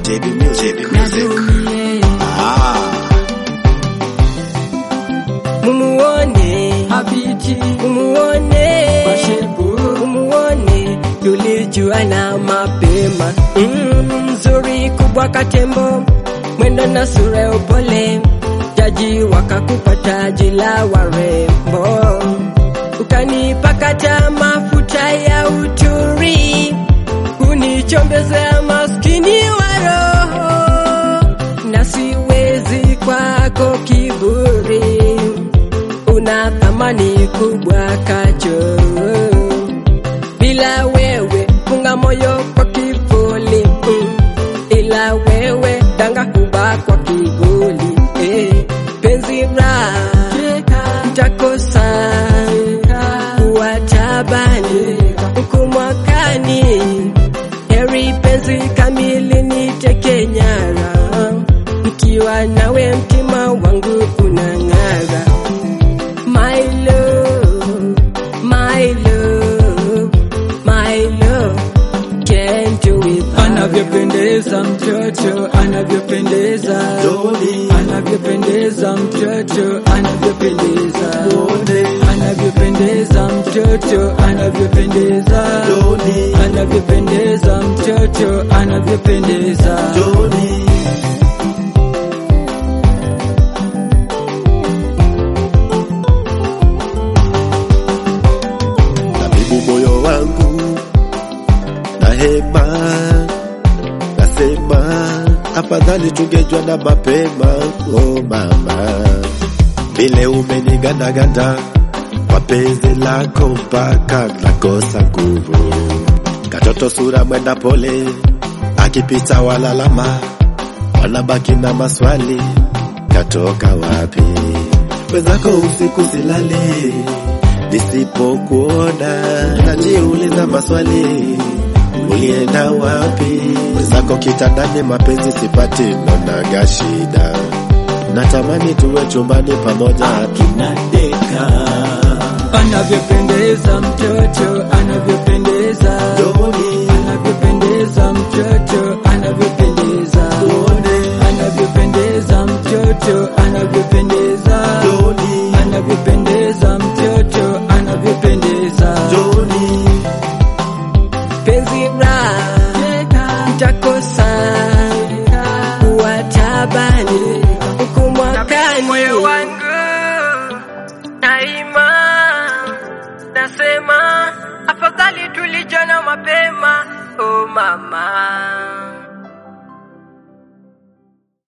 JB Music. JB Music. Ah. Mumuone Habiti mumuone Bashebu mumuone tulijuana mapema mm, nzuri kubwa katembo mwendo na sura ya upole jaji wakakupa taji la warembo ukanipakata mafuta ya uturi kunichombezea maskini wa roho na siwezi kwako kiburi una thamani kubwa kacho bila wewe funga moyo kwa kivuli mm. ila wewe danga kubwa kwa kivuli eh. penzi ra ntakosa kuwa tabani huku mwakani heri penzi kamili niteke nyara nikiwa nawe mtima wangu unang'ara My love, my love, my love can't do it. anavyopendeza mtoto anavyopendeza Doli. anavyopendeza mtoto anavyopendeza anavyopendeza mtoto anavyopendeza Doli. anavyopendeza mtoto anavyopendeza Doli. Tabibu moyo wangu na hema, nasema afadhali tungejwa na mapema. Oh mama, vile umenigandaganda kwa penzi lako mpaka nakosa nguvu. Katoto sura mwenda pole, akipita walalama, wanabaki na maswali, katoka wapi? Wenzako usiku silali, nisipokuona najiuliza maswali, ulienda wapi? Wenzako kitandani, mapenzi sipati, nonaga shida, natamani tuwe chumbani pamoja, tunadeka anavyopendeza mtoto anavyopendeza Doli. anavyopendeza mtoto anavyopendeza anavyopendeza mtoto anavyopendeza Doli. anavyopendeza mtoto anavyopendeza Doli. Penzi ra ntakosa kuwa tabani huku mwakani. Moyo wangu daima nasema afadhali tulijana mapema. Oh mama